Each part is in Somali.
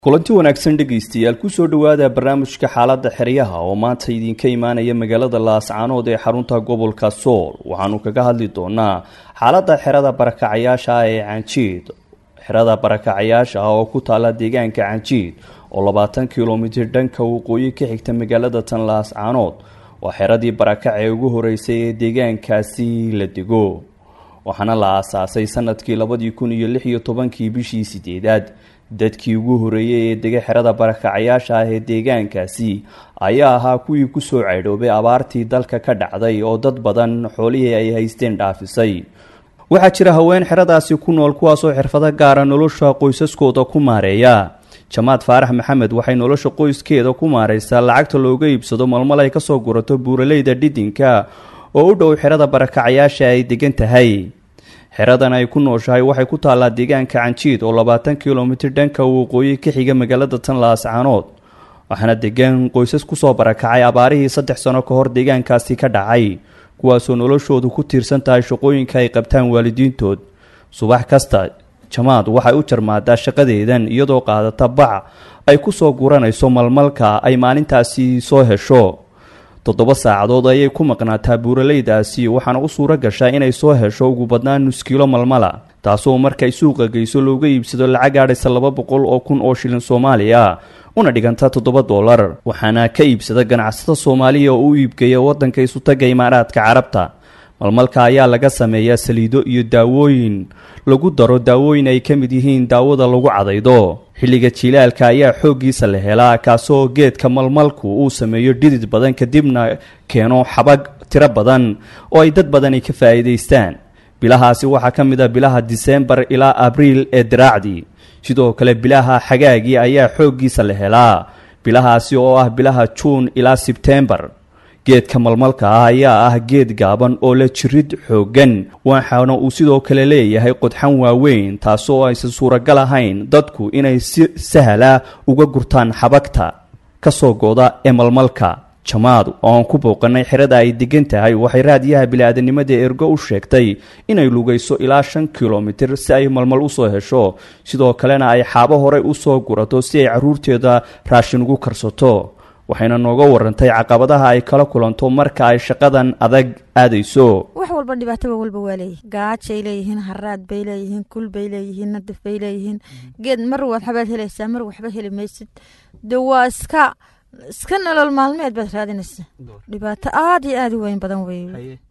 kulanti wanaagsan dhegaystayaal kusoo dhowaada barnaamijka xaaladda xeryaha oo maanta idinka imaanaya magaalada laascaanood ee xarunta gobolka sool waxaanu kaga hadli doonaa xaaladda xerada barakacayaasha ah ee canjiid xerada barakacayaasha ah oo ku taala deegaanka canjiid oo labaatan kilomitir dhanka waqooyi ka xigta magaalada tan laascaanood waa xeradii barakac ee ugu horeysay ee deegaankaasi la dego waxaana la aasaasay sanadkii labadii kun iyo lix iyo tobankii bishii sideedaad dadkii ugu horeeyey ee dega xerada barakacayaasha ah ee deegaankaasi ayaa ahaa kuwii kusoo caydhoobay abaartii dalka ka dhacday oo dad badan xoolihii ay haysteen dhaafisay waxaa jira haween xeradaasi ku nool kuwaasoo xirfado gaara nolosha qoysaskooda ku maareeya jamaad faarax maxamed waxay nolosha qoyskeeda ku maareysaa lacagta looga iibsado malmal ay kasoo gurato buuraleyda dhidinka oo u dhow xerada barakacayaasha ay degan tahay xeradan ay ku nooshahay waxay ku taallaa deegaanka canjiid oo labaatan kilomitir dhanka waqooyi ka xiga magaalada tan laascaanood waxaana degan qoysas kusoo barakacay abaarihii saddex sano ka hor deegaankaasi ka dhacay kuwaasoo noloshoodu ku tiirsan tahay shaqooyinka ay qabtaan waalidiintood subax kasta jamaad waxay u jarmaadaa shaqadeedan iyadoo qaadata bac ay kusoo guranayso malmalka ay maalintaasi soo hesho toddoba saacadood ayay ku maqnaataa buuraleydaasi waxaana u suuro gashaa inay soo hesho ugu badnaan nus kiilo malmala taasoo markay suuqa geyso looga iibsado lacag gaadhaysa laba boqol oo kun oo shilin soomaaliya una dhiganta toddoba dollar waxaana ka iibsada ganacsatada soomaaliya oo u iibgeeya waddanka isutaga imaaraadka carabta malmalka ayaa laga sameeyaa saliido iyo daawooyin lagu daro daawooyin ay ka mid yihiin daawada lagu cadaydo xilliga jilaalka ayaa xooggiisa la helaa kaasoo geedka malmalku uu sameeyo dhidid badan kadibna keeno xabag tiro badan oo ay dad badani ka faa'iidaystaan bilahaasi waxaa ka mid a bilaha diseembar ilaa abriil ee diraacdii sidoo kale bilaha xagaagii ayaa xooggiisa la helaa bilahaasi oo ah bilaha juun ilaa sebtembar geedka malmalka ah ayaa ah geed gaaban oo la jirid xooggan waxaana uu sidoo kale leeyahay qodxan waaweyn taasoo aysan suuragal ahayn dadku inay si sahla uga gurtaan xabagta kasoo gooda ee malmalka jamaad oo aan ku booqanay xerada ay degan tahay waxay raadiyaha bili-aadanimada ergo u sheegtay inay lugayso ilaa shan kilomitir si ay malmal usoo hesho sidoo kalena ay xaabo horey usoo gurato si ay caruurteeda raashin ugu karsato waxayna nooga warantay caqabadaha ay kala kulanto marka ay shaqadan adag aadayso wax walba dhibaataba walba waa leeyihin gaajay leeyihiin haraad bay leeyihiin kul bay leeyihiin nadaf bay leeyihiin geed mar waxbaad helaysaa mar waxba heli maysid de waa iska iska nolol maalmeed baad raadinaysaa dhibaato aada iyo aada u weyn badan wey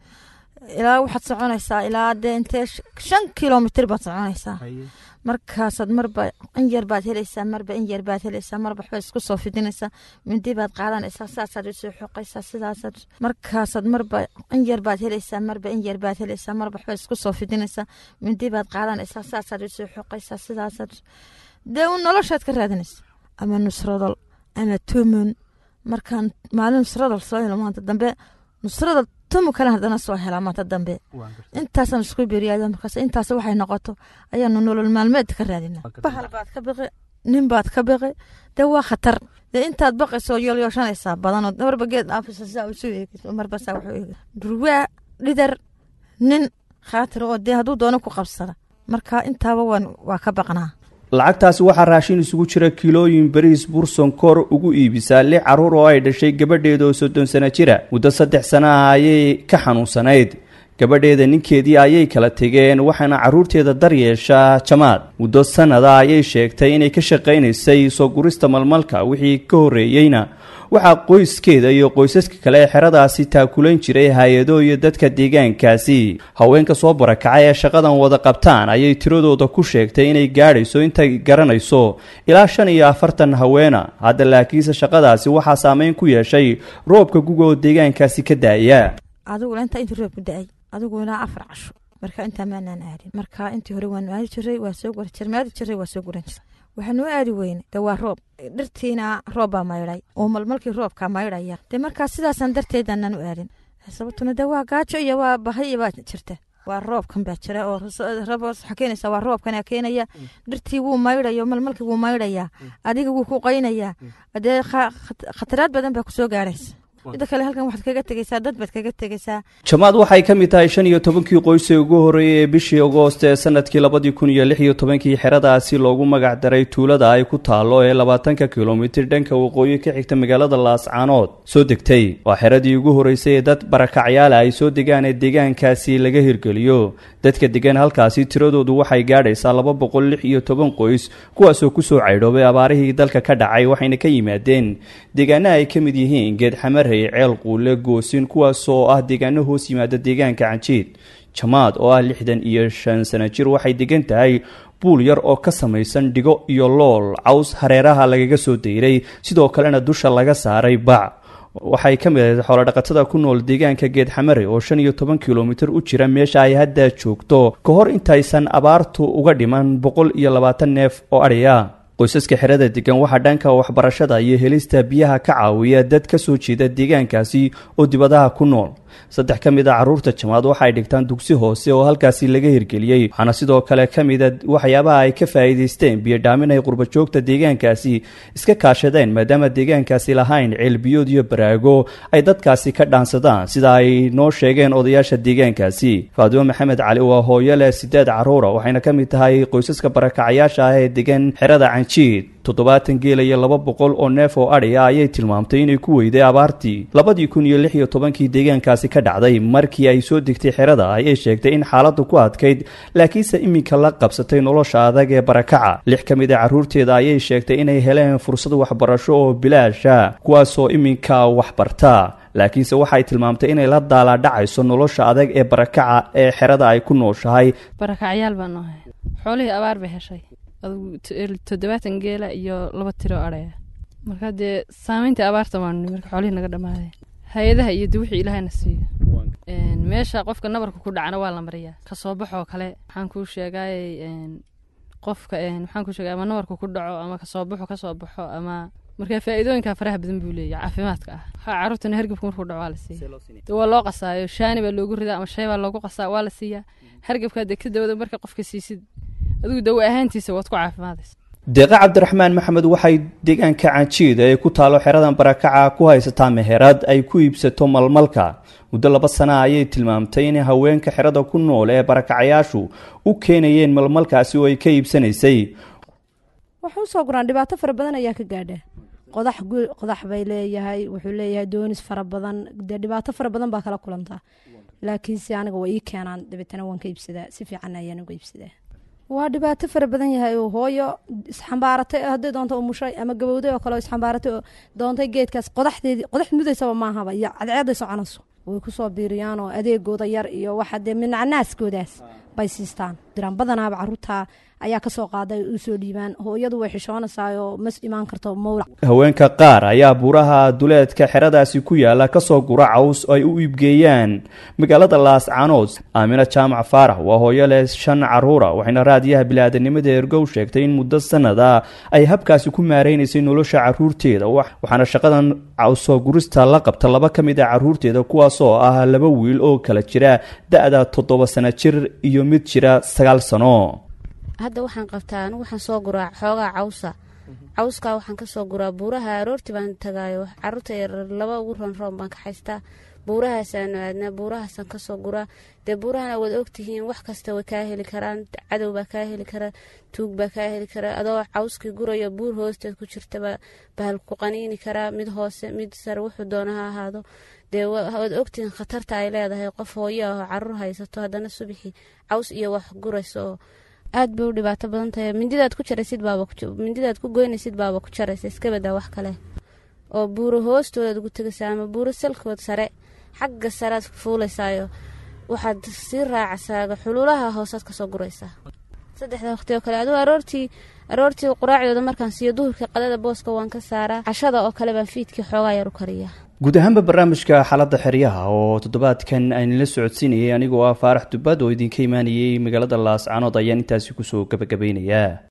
ilaa waxaad soconaysaa ilaa dee intee shan kilomitir baad soconaysaa markaasaad marba in yar baad helaysaa marba in yar baad helaysaa marba waxbaad isku soo fidinaysaa mindi baad qaadanaysaa saasaad usoo xoqaysaa sidaasaad markaasaad marba in yar baad helaysaa marba in yar baad helaysaa marba waxbaad isku soo fidinaysaa mindi baad qaadanaysaa saasaad usoo xoqaysaa sidaasaad dee u noloshaad ka raadinaysa ama nusradal ama tumun markaan maalin nusradal soo helo maanta dambe nusradal tumu kale haddana soo helaa maanta dambe intaasaan isku beriyaada markaas intaas waxay noqoto ayaanu nolol maalmeed ka raadina bahal baad ka biqi nin baad ka biqi dee waa khatar dee intaad baqayso yoolyooshanaysaa badanoo marba geed dhaafisa saa isu eegayso marba saa wuxuu eegay durwaa dhidar nin khaatir oo dee hadduu doono ku qabsada marka intaaba waan waa ka baqnaa lacagtaasi waxaa raashin isugu jira kilooyin bariis burson kor ugu iibisaa lix carruur oo ay dhashay gabadheeda oo soddon sano jira muddo saddex sana ah ayay ka xanuunsanayd gabadheeda ninkeedii ayay kala tegeen waxaana carruurteeda dar yeeshaa jamaad muddo sanada ayay sheegtay inay ka shaqaynaysay soo gurista malmalka wixii ka horreeyeyna waxaa qoyskeeda iyo qoysaska kale ee xeradaasi taakulayn jiray hay-ado iyo dadka deegaankaasi haweenka soo barakacay ee shaqadan wada qabtaan ayay tiradooda ku sheegtay inay gaadhayso intay garanayso ilaa shan iyo afartan haweena hadda laakiinse shaqadaasi waxaa saameyn ku yeeshay roobka guga oo deegaankaasi ka daaya adigula intaa intii roob ku da-ay adigu ilaa afar casho marka intaa maanaan aadin marka intii hore waanu aadi jiray waa soo gura jir maadi jiray waa soo guran jiray waxaanuu aadi weyne de waa roob dhirtiina roob baa maydhay oo malmalkii roobkaa maydhaya dee markaa sidaasaan darteedaanaan u aadin sababtuna de waa gaajo iyo waa bahay baa jirta waa roobkan baa jira oo waxaa keenaysa waa roobkana keenaya dhirtii wuu maydhayo malmalkii wuu maydhayaa adiga wuu ku qaynayaa dee khataraad badan baa kusoo gaaraysa mida kale halkan waxaad kaga tegeysaa dad baad kaga tegeysaa jamaad waxay ka mid tahay shan iyo tobankii qoys ee ugu horreeyay ee bishii agoost ee sanadkii labadii kun iyo lix iyo tobankii xeradaasi loogu magac daray tuulada ay ku taalo ee labaatanka kilomitir dhanka waqooyi ka xigta magaalada laascaanood soo degtay waa xeradii ugu horreysay ee dad barakacyaala ay soo degaan ee deegaankaasi laga hirgeliyo dadka degan halkaasi tiradoodu waxay gaadhaysaa laba boqol lix iyo toban qoys kuwaasoo kusoo caydhoobay abaarihii dalka ka dhacay waxayna ka yimaadeen deegaana ay ka mid yihiin geed xamarey ceel quule goosin kuwaasoo ah deegaano hoos yimaada deegaanka canjiid jamaad oo ah lixdan iyo shan sano jir waxay degan tahay buul yar oo ka samaysan dhigo iyo lool caws hareeraha lagaga soo dayray sidoo kalena dusha laga saaray bac waxay ka mid ahayd xoolodhaqatada ku nool deegaanka geed xamare oo shan iyo toban kilomitir u jira meesha ay hadda joogto ka hor intaysan abaartu uga dhiman boqol iyo labaatan neef oo adhiya qoysaska xerada degan waxaa dhanka waxbarashada iyo helista biyaha ka caawiya dad ka soo jeeda deegaankaasi oo dibadaha ku nool saddex ka mid a carruurta jamaad waxay dhigtaan dugsi hoose oo halkaasi laga hirgeliyey waxaana sidoo kale ka mida waxyaabaha ay ka faa'iidaysteen biyodhaamin ay qurbajoogta deegaankaasi iska kaashadeen maadaama deegaankaasi lahayn ceelbiyood iyo baraago ay dadkaasi ka dhaansadaan sida ay noo sheegeen odayaasha deegaankaasi faadimo maxamed cali waa hooyo leh sideed carruura waxayna ka mid tahay qoysaska barakacyaasha ah ee degan xerada canjiid toddobaatan geela iyo laba boqol oo neef oo adhi ah ayay tilmaamtay inay ku weyday abaartii labadii kun iyo lix iyo tobankii deegaankaasi ka dhacday markii ay soo degtay xerada ayay sheegtay in xaaladdu ku adkayd laakiinse iminka la qabsatay nolosha adag ee barakaca lix ka mid a carruurteeda ayay sheegtay inay heleen fursad waxbarasho oo bilaasha kuwaasoo iminka waxbarta laakiinse waxay tilmaamtay inay la daalaadhacayso nolosha adag ee barakaca ee xerada ay ku nooshahay barakacyaal baan nahay xoolihii abaar bay heshay adugu toddobaatan geela iyo laba tiro adhaya marka dee saameyntii abaarta waanu marka xoolihii naga dhammaadeen hay-adaha iyo de wixii ilaahayna siiyo meesha qofka nabarka ku dhacana waa la mariyaa kasoo baxoo kale waxaan kuu sheegay qofka waxaan kuu sheegay ama nabarka ku dhaco ama kasoo baxo kasoo baxo ama marka faa'iidooyinka faraha badan buu leeyahay caafimaadka ah ha carruurtana hargabka markuu dhaco waa la siiya de waa loo qasaayo shaani baa loogu ridaa ama shay baa loogu qasaa waa la siiyaa hargabkaa dee ka dawada marka qofka siisid adigu dawa ahaantiisa waad ku caafimaadaysa deeqa cabdiraxmaan maxamed waxay deegaanka canjiida ee ku taalo xeradan barakaca ku haysataa meherad ay ku iibsato malmalka muddo laba sana ayay tilmaamtay in haweenka xerada ku nool ee barakacayaashu u keenayeen malmalkaasi oo ay ka iibsanaysay waxu usoo guraan dhibaato fara badan ayaa ka gaadha qodax qodax bay leeyahay wuxuu leeyahay doonis fara badan dee dhibaato fara badan baa kala kulantaa laakiinse aniga waa ii keenaan dabeetana waan ka iibsadaa si fiican ayaan uga iibsadaa waa dhibaato fara badan yahay oo hooyo isxambaaratay hadday doonto umushay ama gabowday oo kale isxambaaratay oo doontay geedkaas qodaxdeedii qodax mudaysaba maahaba iyo cadceeday soconayso way kusoo biiriyaan oo adeegooda yar iyo waxa dee minacnaaskoodaas bay siistaan diraan badanaaba caruurta ayaa kasoo qaaday u soo dhiibaan hooyadu way xishoonaysaayoo mas imaan karto mowlac haweenka qaar ayaa buuraha duleedka xeradaasi ku yaala kasoo gura caws oo ay u iibgeeyaan magaalada laascaanood aamina jaamac faarax waa hooyo leh shan caruura waxayna raadiyaha bili-aadanimada ergow sheegtay in muddo sanada ay habkaasi ku maareynaysay nolosha caruurteeda waxaana shaqadan cawsoo gurista la qabta laba ka mid a caruurteeda kuwaasoo ah laba wiil oo kala jira da-da toddoba sano jir iyo mid jira sagaal sano hadda waxaan qabtaa anigu waxaan soo guraa xoogaa cawsa cawskaa waxaan kasoo guraa buuraha aroorti baan tagaayo caruurta yarar laba ugu roonroon baan ka haystaa buurahaasaanu aadnaa buurahaasaan kasoo guraa dee buurahana waad ogtihiin wax kasta way kaa heli karaan cadow baa kaa heli kara tuug baa kaa heli kara adoo cawskii gurayo buur hoosteed ku jirtaba bahal ku qaniini karaa mid hoose mid sare wuxuu doona ha ahaado dee waad ogtihiin khatarta ay leedahay qof hooyo ah oo caruur haysato haddana subixii caws iyo wax gurayso oo aad bay u dhibaato badan tahay mindidaad ku jaraysid baaba mindidaad ku goynaysid baaba ku jaraysa iska badaa wax kale oo buuro hoostoodaad ugu tegaysaa ama buuro salkood sare xagga saread fuulaysaayo waxaad sii raacasaaga xuluulaha hoosaad kasoo guraysaa saddexda waqti oo kale aduu aroortii aroortii quraacdooda markaan siiyo duhurkii qadada booska waan ka saaraa cashada oo kale baan fiidkii xoogaa yar u kariyaa guud ahaanba barnaamijka xaaladda xeryaha oo toddobaadkan aynila socodsiinayay anigoo ah faarax dubad oo idinka imaanayay magaalada laascaanood ayaan intaasi kusoo gabagabaynayaa